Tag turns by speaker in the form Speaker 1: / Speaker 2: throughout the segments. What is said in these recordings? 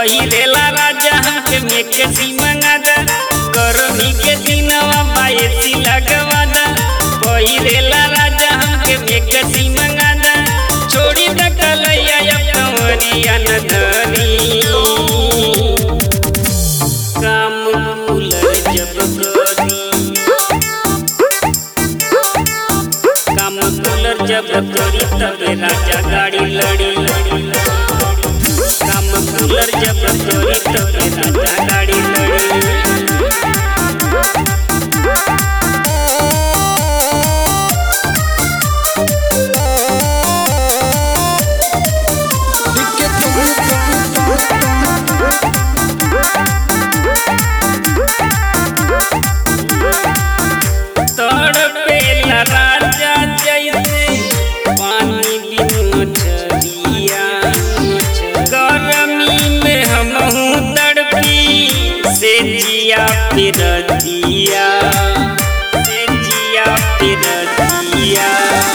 Speaker 1: पहिरेला राजा हमके मेके सी मंगादा गर्मी के दिनवा बायसी लगवादा पहिरेला राजा हमके मेके सी मंगादा छोड़ी द कलैया अब कंवरिया न धरी काम कूलर जब करी काम कूलर जब करी तबे राजा गाड़ी लड़ी काम कूलर जब करी तबे राजा गाड़ी लड़ी तड़पेला राजा जैसे पानी बिन मछलिया गर्मी में हमहू तड़पी से जिया फिर दिया से जिया फिर दिया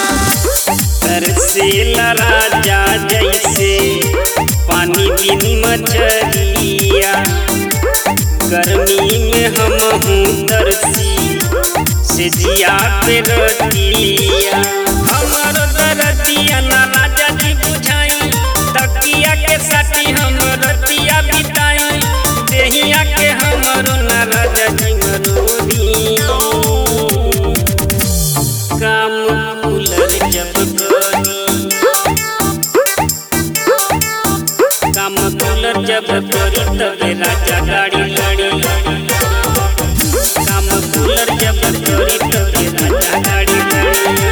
Speaker 1: तरसेला राजा जैसे पानी बिन मछलिया गर्मी में हमहू तरसी से जिया पे रतिया हमर दरदिया ना राजा जी बुझाई तकिया के साथी हम रतिया बिताई देहिया के हमरो ना राजा जी मरोदी काम कूलर जब करी काम कूलर जब करी तबे राजा गाड़ी लड़ी काम कूलर जब करी तबे राजा गाड़ी लड़ी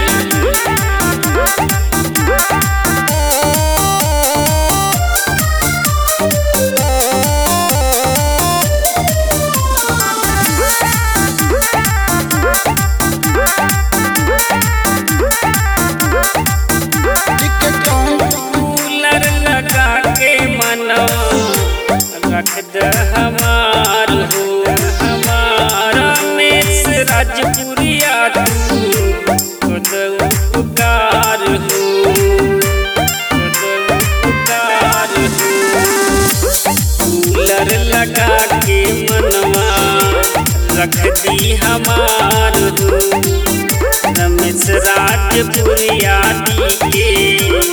Speaker 1: कूलर लगा के मनो रख द हमार हो हमारा मेस राजपुरिया तू खुद उपकार हो खुद उपकार हो कूलर लगा के मनवा रख दी हमार हो रमेश राजपुरिया दी के